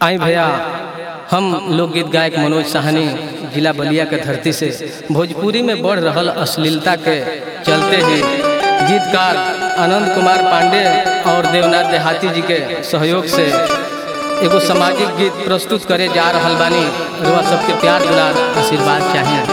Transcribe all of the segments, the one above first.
आई भैया हम लोकगीत गायक मनोज साहनी जिला बलिया के धरती से भोजपुरी में बढ़ रहल अश्लीलता के चलते ही गीतकार आनंद कुमार पांडे और देवनाथ देहाती जी के सहयोग से एगो सामाजिक गीत प्रस्तुत करे जा रहल बानी रुआ सबके प्यार दुलार आशीर्वाद चाहिए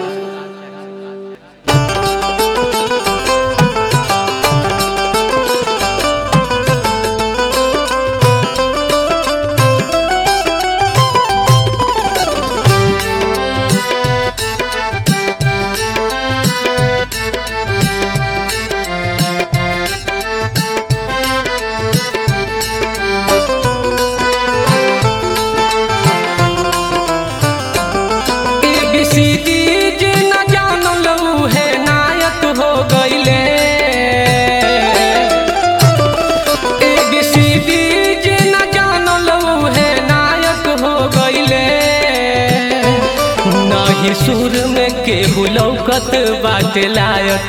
सुर में केहू लौकत बाटे लायक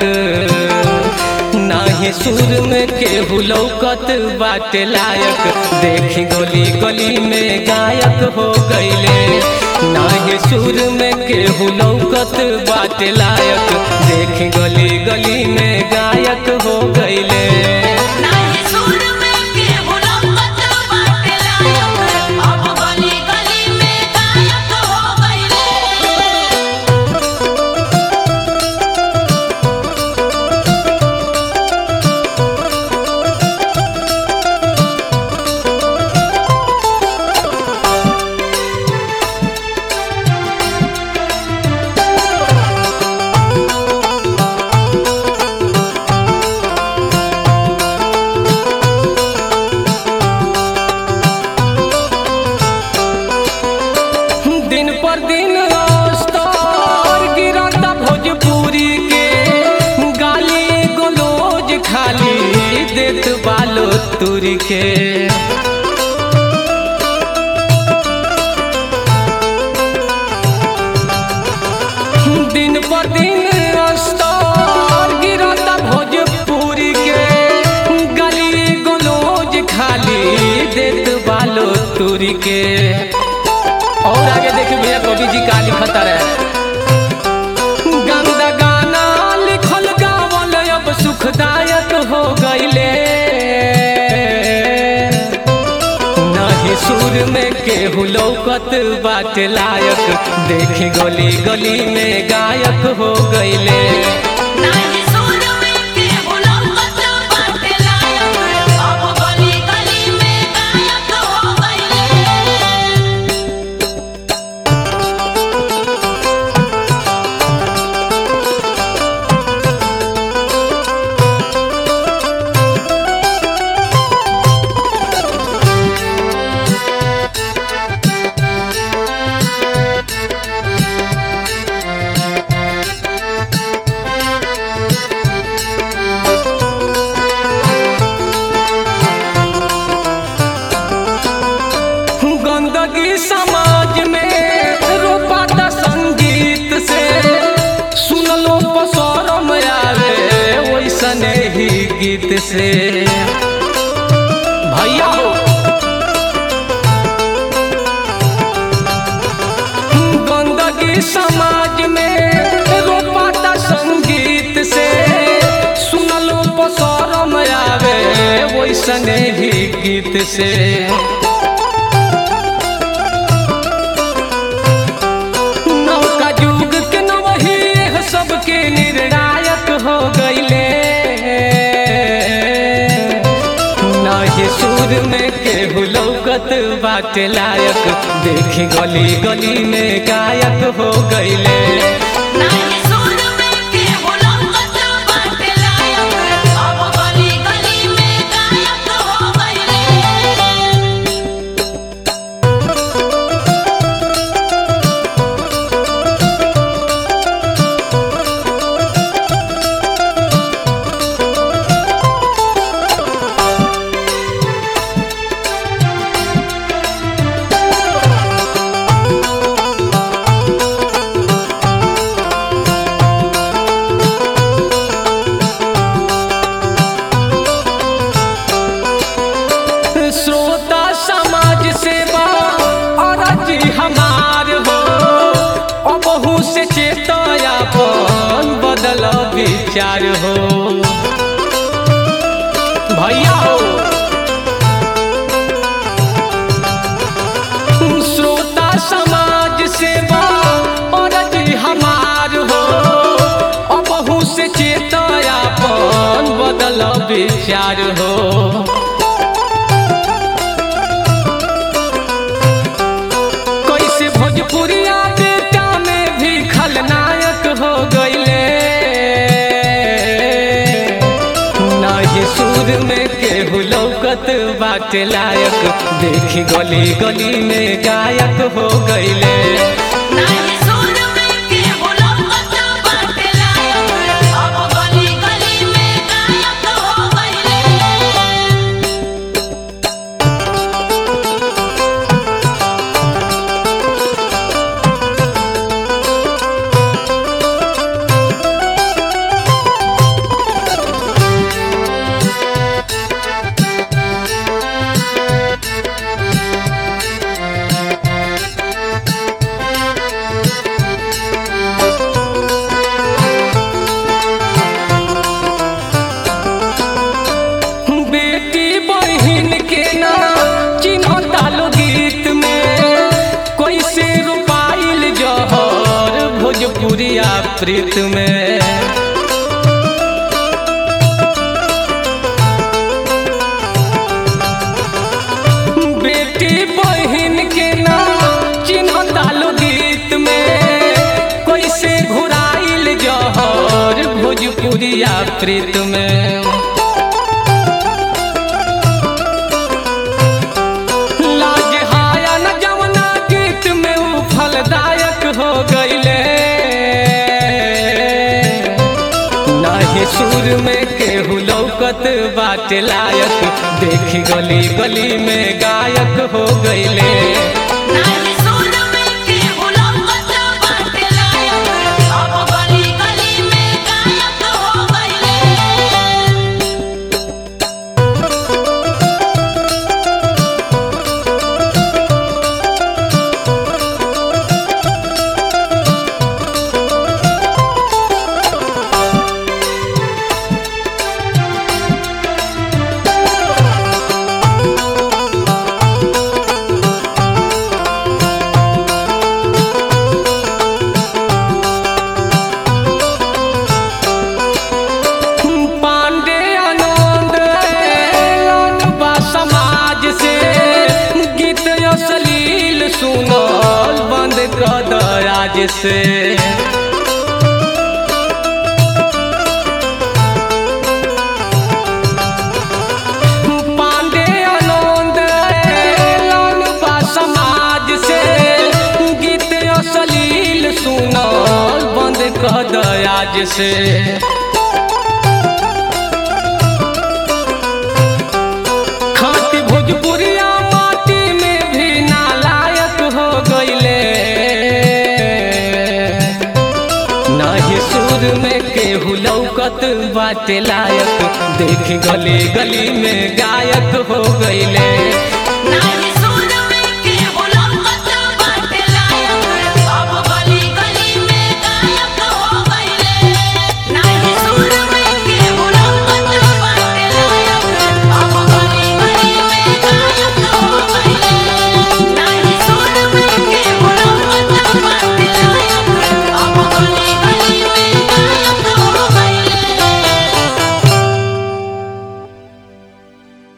नाही सुर में केहू लौकत बाटे लायक देखी गली गली में गायक हो गईले नाही सुर में केहू लौकत बाटे लायक देखी गली गली में गायक हो गईले दिन पर दिन स्तर गिरता भोजपुरी के गाली गोलोज खाली देत बालो तुरी के दिन पर दिन स्तर गिरता भोजपुरी के गाली गोलोज खाली देत बालो तुरी के और आगे देखिए भैया कवि जी का लिखता रहे गंदा गाना लिखल गावल अब सुखदायक हो गईले नहीं सुर में केहू लौकत बात लायक देखी गली गली में गायक हो गईले गंदगी समाज में रोपाता संगीत से सुनलो पसरम आवे वैसने ही गीत से भैया हो गंदगी समाज में रोपाता संगीत से सुनलो पसरम आवे वैसने ही गीत से सबके निर्णायक हो गईले नाही सुर में केहू लौकत बाटे लायक देखी गली गली में गायक हो गईले विचार हो भैया हो श्रोता समाज सेवा और हमार हो अबहू से चेतयापन बदल विचार हो कैसे भोजपुरिया बेटा में भी खलनायक हो गईले नाही सुर में केहू लौकत बाटे लायक देखी गली गली में गायक हो गईले नाही सुर में केहू लौकत बाटे लायक, अब गली गली में गायक हो गइले। बेटी बहिन के ना चिन्हता लो गीत में कैसे रुपाइल जहर भोजपुरिया प्रीत में बेटी बहिन के ना चिन्हता लो गीत में कैसे घुराइल जहर भोजपुरिया प्रीत में लाज हाया न जवना गीत में ऊ फलदायक हो गईले नाही सुर में केहू लौकत बाटे लायक देखी गली गली में गायक हो गईले नाही सुर में केहू लौकत बाटे लायक, अब गली गली में गायक हो गइले। पांडे आनंद एलन बा समाज से गीत अश्लील सुनल बंद कर दराज से पांडे आनंद एलन बा समाज से गीत अश्लील सुनल बंद कर दराज से खाती भोजपुरिया माटी में भी नालायक हो गईले नाही सुर में केहू लौकत बाटे लायक देखी गली गली में गायक हो गईले